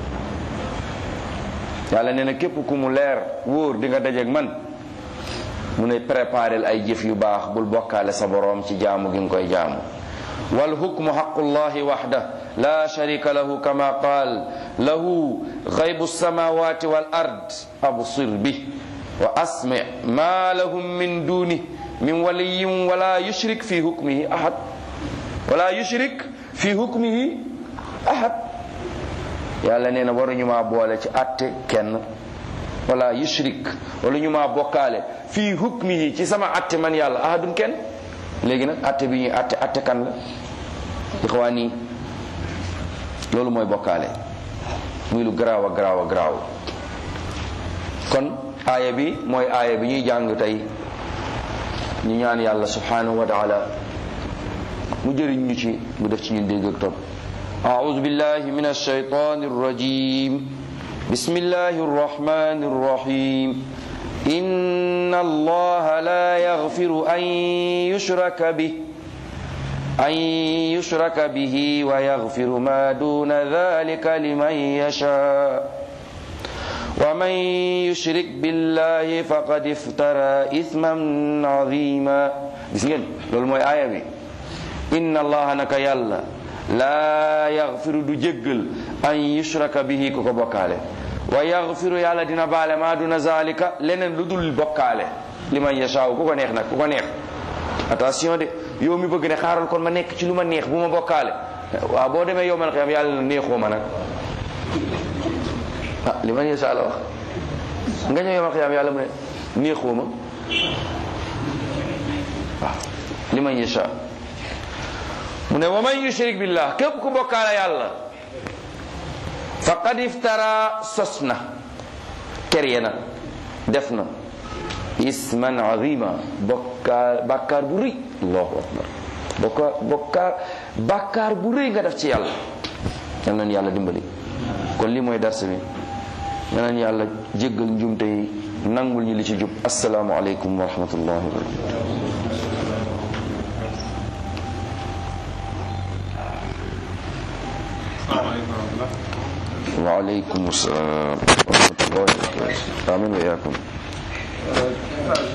yàlla nee na képp ku mu leer wóor di nga dajeeg man mu ne préparel ay jëf yu baax bul bokkaale sa boroom ci jaamu gi nga koy jaamu والحكم حق الله وحده لا شريك له كما قال له غيب السماوات والأرض أبصر به وأسمع ما لهم من دونه من ولي ولا يشرك في حكمه أحد ولا يشرك في حكمه أحد yàlla nee na waruñu maa boole ci atte kenn wala yushrik wala ñu maa bokkaale fii hukmihi ci sama atte man yàlla ahadun kenn léegi nag atte bi ñuy atte atte kan la ixwaan yi loolu mooy bokkaale muy lu garaaw a garaaw a garaaw kon aaya bi mooy aaya bi ñuy jàng tey ñu ñaan yàlla subhanahu wa taala mu jëriñ ñu ci mu def ci ñun dégg ak topp أعوذ بالله من الشيطان الرجيم بسم الله الرحمن الرحيم إن الله لا يغفر أن يشرك به أن يشرك به ويغفر ما دون ذلك لمن يشاء ومن يشرك بالله فقد افترى إثما عظيما بسم الله لول موي آية بي إن الله نك يلا لا يغفر دو جيغل أن يشرك به كوكو بوكالي ويغفر يالا دينا بالي ما دون ذلك لنن لودول بوكالي لمن يشاء كوكو نيخ نك كوكو نيخ attention de yow mi bëgg ne xaaral kon ma nekk ci lu ma neex bu ma bokkaale waaw boo demee yow man xam yàlla na neexoo ma nag ah li man yasa la wax nga ñëw yow man xam yàlla mu ne neexoo ma waaw li man yasa mu ne wa man yushrik billah képp ku bokkaale yàlla faqad iftara sos na kerye na def na isman azima bokkaar bàkkaar bu rëy allahu akbar bokkaar bokkaar bàkkaar bu rëy nga def ci yàlla yal nañu yàlla dimbali kon lii mooy darse bi yal nañu yàlla jéggal njumte yi nangul ñu li ci jub asalaamu aleykum wa rahmatullahi wa barakatu وعليكم السلام ورحمة الله وبركاته آمين وإياكم